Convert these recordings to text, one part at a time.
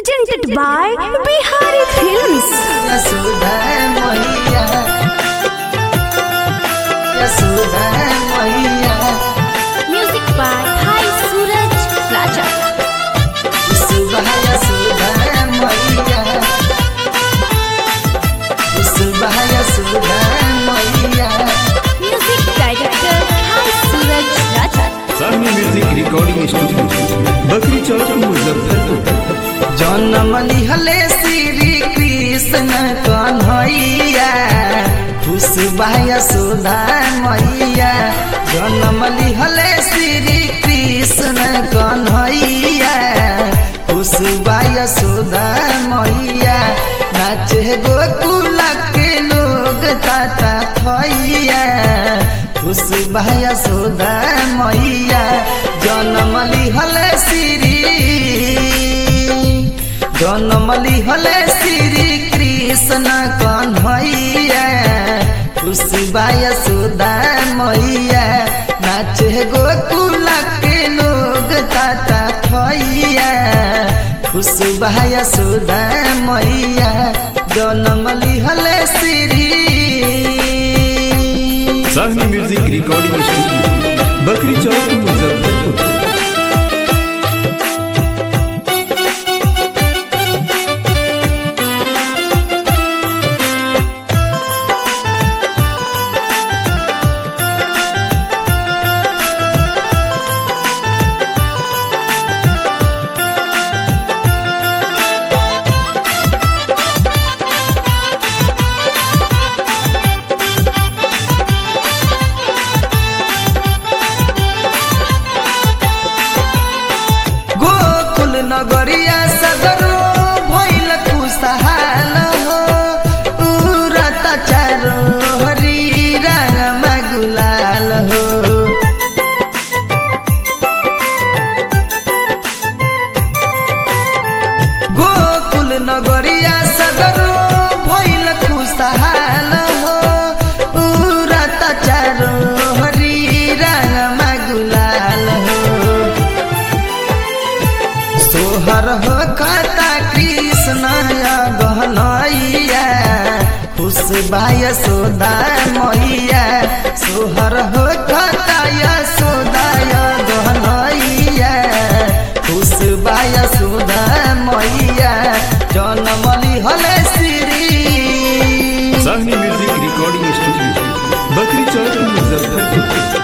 presented by Bihari Films. Yashoda मैया यशोदा मैया Music by Bhai Suraj Raja. सुबह यशोदा मैया सुबह यशोदा मैया Music director Bhai Suraj Raja. सामने music recording studio Bakri Chowk Muzaffarpur जन्म लिहले श्री कृष्ण कन्हैया खुश बाय सुधा मैया जन्म लिहले श्री कृष्ण कन्हैया खुश बाय सुधा मैया नाचे गोकुल के लोग ताता थैया खुश बाय सुधा मैया जन्म लिहले श्री जन्मली हले श्री कृष्ण कन्हैया खुशबाय सुधा मैया नाचे गोकुल के लोग ताता थैया खुशबाय सुधा मैया जन्मली हले श्री सामने music recording studio Bakri Chowk Muzaffarpur Gokul नगरिया सदरो भइल खुशहाल हो उरत चारो हरि रंगमा गुलाल हो गोकुल नगरिया सदरो भइल खुशहाल हो उरत चारो हरि रंगमा गुलाल हो सोहर हो कता कृष्ण गहनैया खुश बाय सोदा मैया सोहर हो कता यशोदाय गहनैया खुश बाय सोदा मैया जनमली हले श्री सामने music recording studio Bakri Chowk Muzaffarpur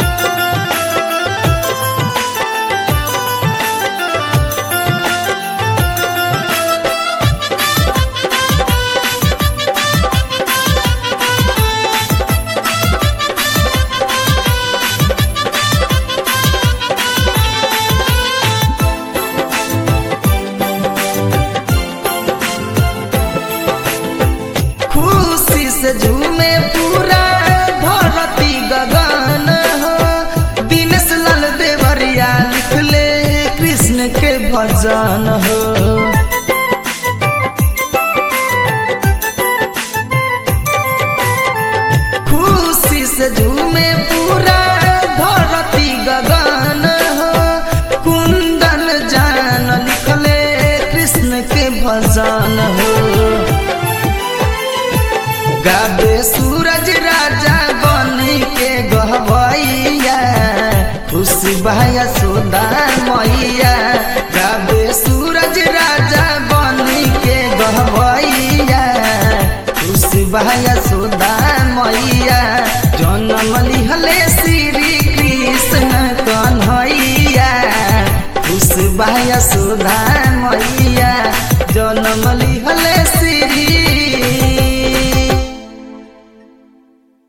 खुशी से झूमे पूरा धरती गगन हो दिनेश लाल देवरिया लिखले कृष्ण के भजन हो खुशी से झूमे पूरा धरती गगन हो कुंदन जान लिखले कृष्ण के भजन हो गाबे सूरज राजा बनी के गहबैया खुश भाया सोदा मैया गाबे सूरज राजा बनी के गहबैया खुश भाया सोदा मैया जन्म लिहले श्री